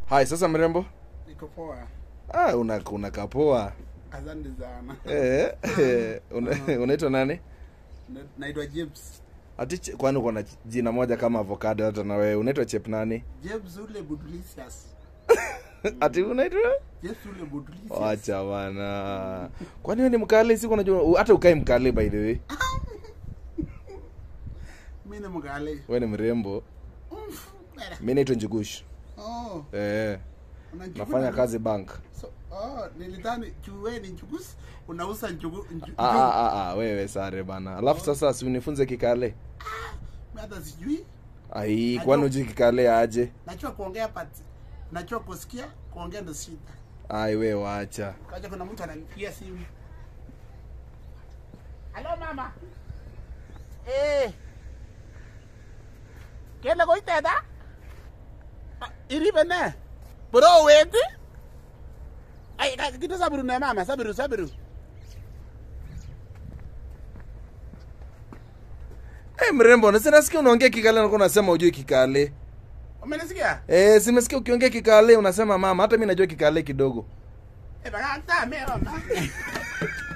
hai sasa mrembo Niko poa. ah, una, una kapoa Asante sana. eh, eh, una- unaitwa nani Na- Naitwa James. ati ch- kwani uko na jina moja kama avocado hata na wewe unaitwa chep nani James ule Budulicious. ati unaitwa James ule Budulicious. wacha bana kwani wewe ni mkale siku unajua u- hata ukae mkale by the way Mimi ni mgale. wewe ni mrembo Umf, bera. mi naitwa njugush Oh, eh, unanchukua nafanya na- kazi bank So, oh, nilidhani chuwe ni nchugus unauza nchugu nchu- ah, njugu. ah, ah, ah, wewe sare bana alafu sasa si unifunze kikale Mimi hata sijui. ai kwani uji kikale aje Najua kuongea but najua kusikia kuongea ndo shida. ai we wacha Kaja kuna mtu ananipigia simu. Halo mama. Eh. Kele ko iteta? Ah, Iribe ne? Bro weti? Ay, ka- kitu sabiru ne mama, sabiru, sabiru. hey, mrembo nasinasikia unaongea kikale nakuwa unasema ujui kikale Umenisikia? eh, simesikia ukiongea kikale unasema mama hata mi najua kikale kidogo Eh, baka ta me mama.